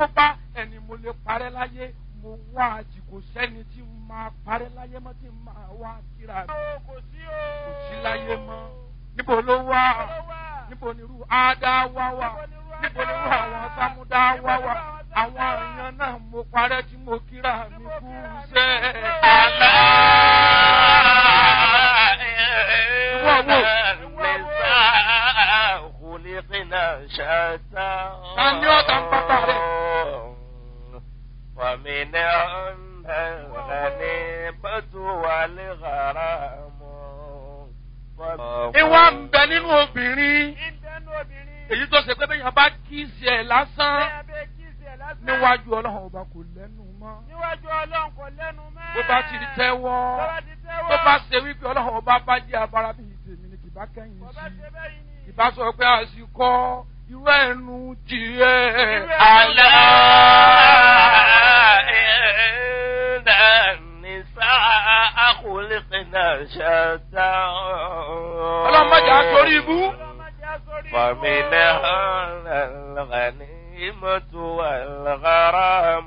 tó bá ẹni mo lè parẹ́ láyé mo wá àjìkò sẹ́ni tí mo máa parẹ́ láyé mọ́ tí mo máa wá kíra mi kò sí o. kò sí láyé mọ́ níbo ló wà níbo ni irú ádá wá wà níbo ni irú àwọn sámúdá wá wà àwọn èèyàn náà mo parẹ́ tí mo kíra mi kú sẹ́ àlá. Ta ni ó ta ń pápá rẹ̀? ومنهم الغنيمة والغرام ìwà ń bẹ nínú obìnrin ìbẹ́nu obìnrin. èyí tó ṣe pé bẹ́ẹ̀ yẹn bá kíìsì ẹ̀ lásán bẹ́ẹ̀ bẹ́ẹ̀ kí sí ẹ̀ lásán. níwájú ọlọ́run ọba kò lẹ́nu mọ́ níwájú ọlọ́run kò lẹ́nu mọ́. bó bá ti di tẹ́wọ́ tó bá ti tẹ́wọ́. tó bá ṣe wípé ọlọ́run ọba bá jẹ́ abara bíi tèmi ni kì bá kẹ́yìn kò bá sí ṣe bẹ́ẹ̀ yìí ni. ìbá sọ pé àsìkò irú ẹnu tiẹ̀ ألا إن النساء خلقنا شتى ọlọ́mọdé àtòrí ibú ọlọ́mọdé á sórí ibú. فمنهن الغنيمة والغرام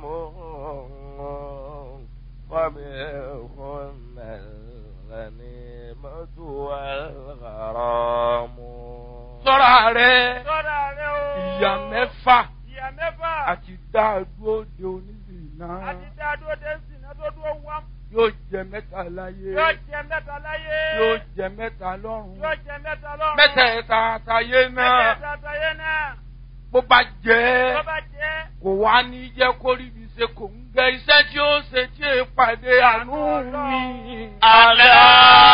ومنهن الغنيمة والغرام sọ́ra rẹ̀ sọ́ra rẹ o. ìyá mẹ́fà ìyá mẹ́fà. àti dáadúró de onílù náà àti dáadó dé sí iná tó dúró wá. yóò jẹ mẹ́ta láyé yóò jẹ mẹ́ta láyé. yóò jẹ mẹ́ta lọ́run yóò jẹ mẹ́ta lọ́run. mẹ́tẹ̀ẹ̀ta àtàyé náà mẹ́tẹ̀ẹ̀ta àtàyé náà. bó bá jẹ́ tó bá jẹ́. kò wá ní jẹ́ kó rí ibi ṣe kò ń gẹ iṣẹ́ tí ó ṣe tí è pàdé àánú mi. ألا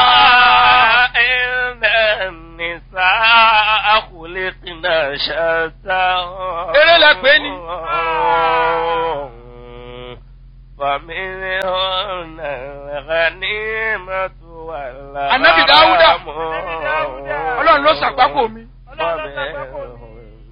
إن النساء خلقنا شتى Eré lẹ pè é ni. فمنهن الغنيمة والغنم Ànábì Dáúdà. ọlọ́run ló ṣàgbákò mi. ọlọ́run ló sàgbákò mi.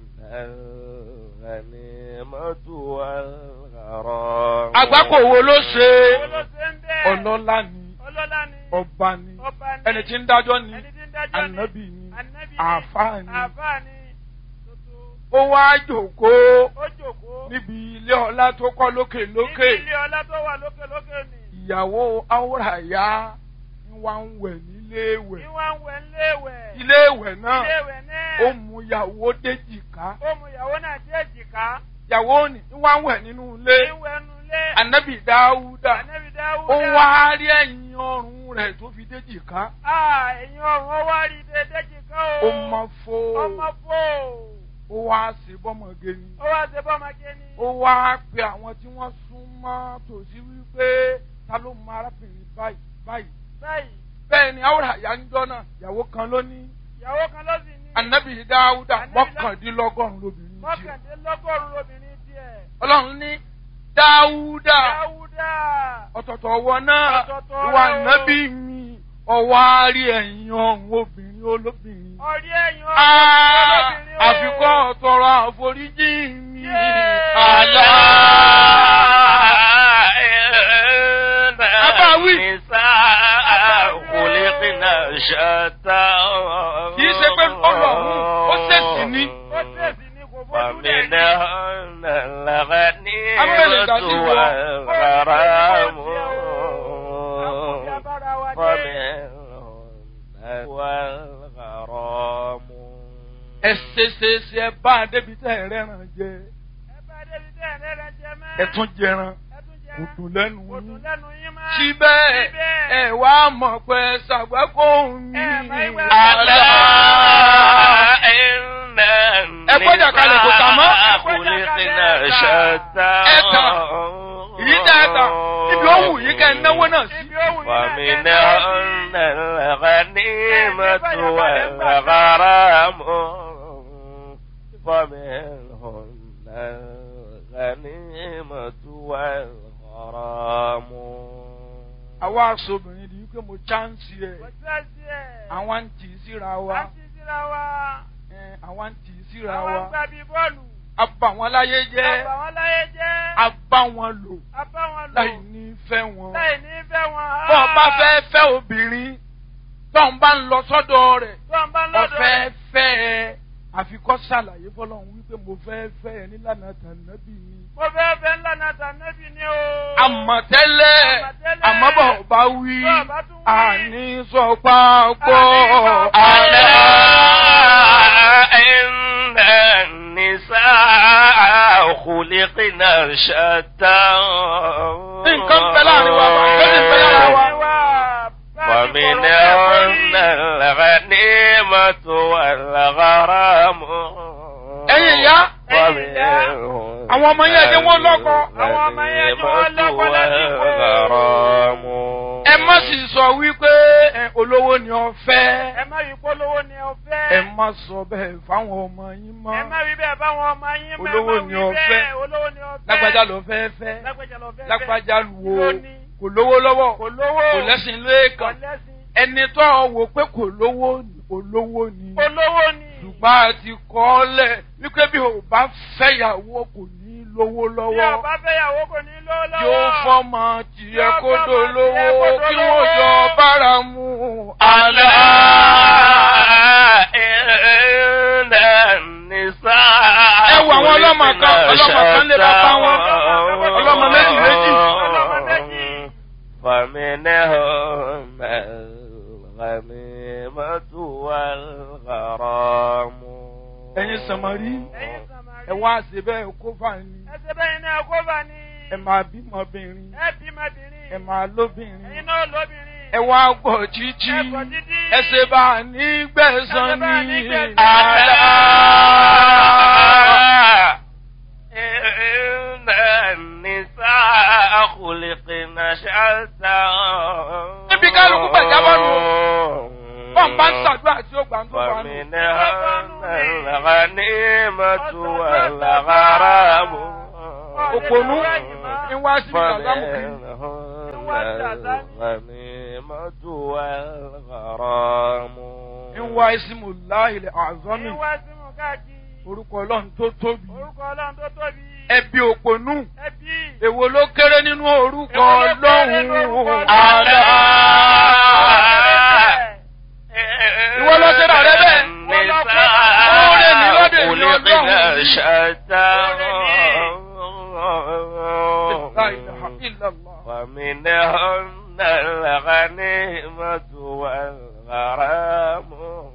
الغنيمة والغرام àgbákò wo ló ṣe owó ló ṣe ń bẹ́ẹ̀. ọlọ́lá ni ọlọ́lá ni. ọba ni ọba ni. ẹni tí ń dájọ́ ni ẹni tí ń dájọ́ ni. ànábì ni ànábì ni. àáfàá ni àáfàá ni. tuntun. ó wá jòkóó ó jòkó. níbi ilé ọlá tó kọ́ lókè lókè níbi ilé ọlá tó wà lókè lókè ni. ìyàwó áwòràyá ń wá ń wẹ̀ nílé ní ìwẹ̀ wọ́n ń wẹ̀ ńléèwẹ̀. ilé ìwẹ̀ náà iléèwẹ̀ náà. ó mú ìyàwó déjìká ó mú ìyàwó náà dé èjìká. ìyàwó ni ń wá ń wẹ̀ nínú ilé ìwẹ̀ nu ilé. ànábì dáúdà ànábì dáwúdà. ó wá rí ẹ̀yìn ọrùn rẹ̀ tó fi déjìká Ah, ẹ̀yin ọ̀run ó wá rí dédé èjìká o. ó mọ fó ọmọ fò. ó wá sí bọ́mọge ni ó wá ṣe bọ́mọge ni. ó wá pe àwọn tí wọ́n sún mọ́ tòsí wípé ta ló mọ arábìnrin báyìí báyìí báyìí bẹ́ẹ̀ ni áwòràyá ń jọ́ náà ìyàwó kan ló ní ìyàwó kan ló sì ní. ànábì dáúdà Ànábì Dá- mọ́kàndínlọ́gọ́rùn-ún lóbìnrin tiẹ̀ mọ́kàndínlọ́gọ́rùn-ún lóbìnrin tiẹ̀. ọlọ́run ní dáúdà dáwúdà. ọ̀tọ̀tọ̀ ọwọ́ náà Ọ̀tọ̀ọ̀tọ̀ ìwà rẹ̀ o. nábì mi ọwọ́ àárí ẹ̀yìn ọ̀hún obìnrin olóbìnrin. ọ̀rí ẹ̀yin Ah, olóbìnrin o. àfikọ́ ọ̀tọ̀rọ̀ àforíjì mi. Yéé. àlá. Abáwí. Kì í ṣe pé ọlọ́run ó ṣèṣì ní. ó tẹ̀sí ní kò bójú rẹ̀ ní. فمنهن الغنيمة Abẹ́lẹ̀ dàsí wọ. والغرام Àkùnjẹ bára wa dé. ومنهن والغرام ẹ ṣe ṣe ṣe ẹ bá a débi tẹ́ ẹ rẹ́ràn jẹ ẹ bá débi tẹ́ ẹ̀ lẹ́rẹ̀ jẹ mẹ́. ẹ tún jẹran Ẹ tún jẹ kò dùn lẹ́nu kò dùn yín. lẹ́nu yín mọ́. síbẹ̀ Síbẹ̀. ẹ wá mọ̀ pé ṣàgbákò mi. Ẹ máa ń wẹ̀ ألا إن Ẹ gbọ́dọ̀ kalẹ̀ kò tà mọ́. النساء خلقنا شتى Ẹ tà. Èyí tẹ́ ẹ tà ibi ó wù yín kẹ́ ẹ náwó náà sí. Ibi ó wù yín náà kẹ́ ẹ ومنهن الغنيمة والغرام ومنهن الغنيمة والغرام àwa aṣọ́bìnrin di wípé mo chánsì ẹ̀ Kò sẹ́sí ẹ̀. àwọn ń tì í síra À wa ń ti síra wa. ẹ, àwọn ń tì í síra Àwọn ń wa gbà bí bọ́ọ̀lù. a bà wọn láyé jẹ́ Àbà wọn láyé jẹ́. a bá wọn lò A bá wọn lò. láì ní fẹ́ wọn. Láì ní fẹ́ wọn. bọ́ ọ bá fẹ́ fẹ́ obìnrin tó ń bá ń lọ sọ́dọ̀ rẹ̀ Tó ń bá lọ́dọ̀. ọ̀fẹ́ fẹ́ ẹ àfikọ́ ṣàlàyé fọlọ́run wípé mo fẹ́ fẹ́ ẹ nílànà tànàbí ni. Mo fẹ́ fẹ́ ńlá náà tànẹ́bì ni o. àmọ̀tẹ́lẹ̀ Àmọ̀tẹ́lẹ̀. àmọ́bọ̀ bá wí Bọ́ bá tún wí. àní sọ pápọ̀ Àní sọ ألا إن النساء خلقنا شتى nǹkan bẹ láàrin wa bá lónìí bẹ lára wa. ومنهن الغنيمة والغرام ẹ̀yin ìyá ومنهن àwọn ọmọ yẹn jẹ́ wọ́n lọ́kọ. Àwọn ọmọ yẹn jẹ́ wọ́n lọ́kọ lásìkò. والغرام ẹ má sì sọ wípé ẹ, olówó ni ọ fẹ́. Ẹ má rí polówó ni ọ fẹ́. ẹ má sọ bẹ́ẹ̀ fáwọn ọmọ yín mọ́. Ẹ má rí bẹ́ẹ̀ báwọn ọmọ yín mọ́. Olówó ẹ má ni wí ọ bẹ́ẹ̀. fẹ́. Olówó ni ọ fẹ́. lágbájá ló fẹ́ fẹ́. Lágbájá lọ fẹ́. lágbájá lu o Lóní. kò lówó lọ́wọ́ Kò lówó. kò lẹ́sìn Kò lẹ́ẹ̀kan lẹ́sìn. ẹni tó wò pé kò lówó olówó ni Olówó ni. ṣùgbọ́n a ti kọ́ ọ lẹ̀ wípé bí o bá fẹ́yàwó kò ní lówó Bí lọ́wọ́ ọba fẹ́yàwó kò ní lówó lọ́wọ́. yóò fọ́mọ tiẹ̀ Yóò kó fọ́mọ dolówó tiẹ̀ kó kí dolówó. wọ́n jọ bára mu. ألا إن النساء Ẹ wo àwọn ọlọ́mọ kan, ọlọ́mọ kan lé bàbá wọn. Ọlọ́mọ méjì méjì. Ọlọ́mọ méjì. فمنهم الغنيمة والغرام ẹ̀yin sàmárì Ẹ̀yin Sàmárì. ẹ wá ṣe bẹ́ẹ̀ kó fà ní Ẹsẹ̀ bẹ́yìn náà kó bá ní. ẹ máa bímọbìnrin Ẹ bímọbìnrin. ẹ máa lóbìnrin. Ẹ̀yin náà lóbìnrin. ẹ wá gbọ́ títí Ẹ gbọ́ títí. ẹ ṣe bá a ní gbẹ̀san Ẹ ṣe bá a ní ní gbẹ̀san. àlá. إن النساء خلقن شتى Níbi kálukú gbàjábọ̀ nù. Bọ́n bá ń ṣàdúrà tí ó gbà ń tó bá nù. فمنهن الغنيمة والغرام Òpònú ń wá sí ìdàgbàmù kiri. فمنهن الغنيمة والغرام Ń wá ìsìmù láìlẹ̀ àzọ́mì. Ìwà sí mú káàkiri. Orúkọ Ọlọ́run tó tóbi. Orúkọ Ọlọ́run tó tóbi. Ẹbí òpònú. Ẹbí. Èwo ló kéré nínú orúkọ Èwo ló kéré nínú orúkọ Ọlọ́run? Ọlọ́run? Àlá. Ìwọ ló ṣe rà rẹ bẹ́ẹ̀. Oore ní lọ́dọ̀ èmi Ọlọ́run. La ilaha illallah. ومنهن الغنيمة والغرام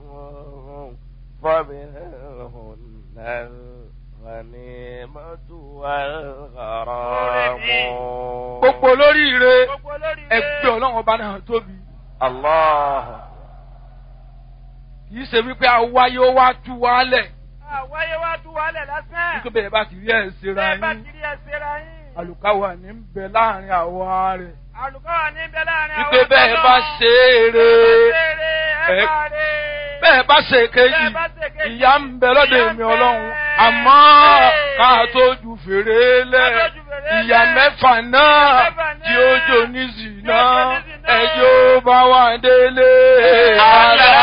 ومنهن الغنيمة والغرام Gbogbo olóríire Gbogbo olórí ẹgbẹ́ Ọlọ́run ọba náà tóbi. الله Kì í ṣe wípé awáyé ó wá tú wálẹ̀. Àwáyé wá tú wálẹ̀ lásán. Nítorí bẹ́ẹ̀ bá ti rí ẹ̀ ṣera Bẹ́ẹ̀ bá yín. ti rí ẹsẹ̀ ra yín. Àlùkáwà ní ń bẹ láàrin àwa rẹ̀. Àlùkọ́ wà níbẹ̀ láàrin Wípé bẹ́ẹ̀ bá ṣe é re. Ẹ bá rè. Bẹ́ẹ̀ bá ṣe kejì. Bẹ́ẹ̀ bá ṣe kejì. Ìyá ń bẹ lọ́dọ̀ Ìyà ń èmi bẹ. Ọlọ́run. Àmọ́ ká tó ju fèrè lẹ̀. Ká tó ju fèrè lẹ̀. Ìyá mẹ́fà náà Ìyà mẹ́fà náà. tí ó jò ní zìnà. Tí ó jò ní zìnà. Ẹjọ́ bá wà délé. ألا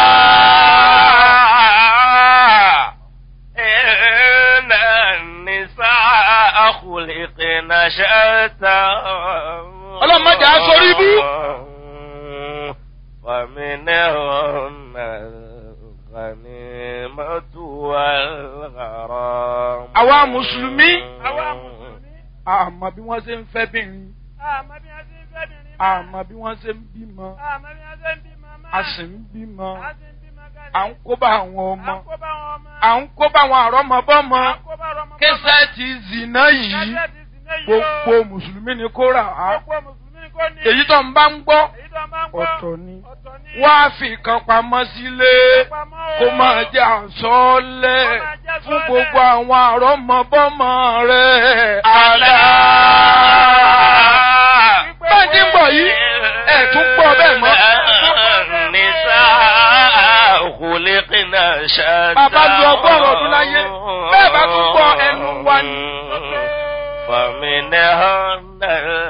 إن النساء خلقن شتى Ọlọ́run má jẹ́ á sórí ibú. ومنهن الغنيمة والغرام Àwa Mùsùlùmí. Àwa Mùsùlùmí. Àmọ́ bí wọ́n ṣe ń fẹ́ bìnrin. Àmọ́ bí wọ́n ṣe ń fẹ́ bìnrin mọ́. Àmọ́ bí wọ́n ṣe ń bímọ. Àmọ́ bí wọ́n ṣe ń bímọ mọ́. A sì ń bímọ. A sì ń bímọ kalẹ̀. À ń kó bá àwọn À ọmọ. ń kó bá wọn ọmọ. À ń kó bá àwọn àrọ́mọbọ́mọ. À ń kó bá ọmọ. Késẹ́ ti zìnà yìí. Kẹ́sẹ̀ ti sì ní yìí o. Gbogbo Mùsùlùmí ni kó rà á. Gbogbo Mùsùlùmí kò ní. Èyí tó ń bá ń gbọ́. Èyí tó máa ń gbọ́. Ọ̀tọ̀ ni. Ọ̀tọ̀ ni. Wá fi kan pamọ́ sílé. Pamọ́ o. Kó máa jẹ́ àsọ́ọ́lẹ̀ Kó máa jẹ́ fún àsọ́ọ́lẹ̀. gbogbo àwọn àrọ́mọbọ́mọ rẹ̀. ألا Bẹ́ẹ̀ ti ń bọ̀ yìí, ẹ̀ tún gbọ́ bẹ́ẹ̀ mọ́. النساء خلقن شتى Bàbá lu ọgọ́rùn-ún ọdún láyé. Bẹ́ẹ̀ bá tún gbọ́ ẹnu wa ni. فمنهن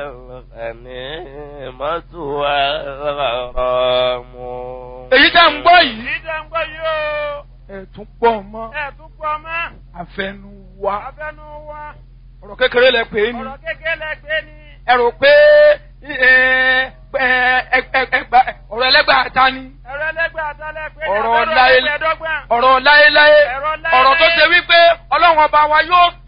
الغنيمة والغرام Èyí tá ń gbọ́ yìí. Èyí tó ń gbọ́ yìí o. Ẹ̀ tún gbọ́ mọ́. Ẹ tún gbọ́ mọ́. Àfẹnu wa. Abẹ́nu wa. Ọ̀rọ̀ kékeré lẹ pè é ni. Ọ̀rọ̀ kékeré lẹ́gbẹ́ ni. Ẹ rò pé ẹ, ẹ, ẹ, ẹ, ẹgbà- ọ̀rọ̀ ẹlẹ́gbàá ta ni. Ẹ̀rọ ẹlẹ́gbẹ́ àtàlẹ́ pé ní Ọ̀rọ̀ abẹ́rẹ́ láyé- ẹgbẹ̀ẹ́dọ́gbọ̀n. ọ̀rọ̀ láéláé Ẹ̀rọ láéláé. ọ̀rọ̀ tó ṣe wípé ọlọ́run ọba wa yóò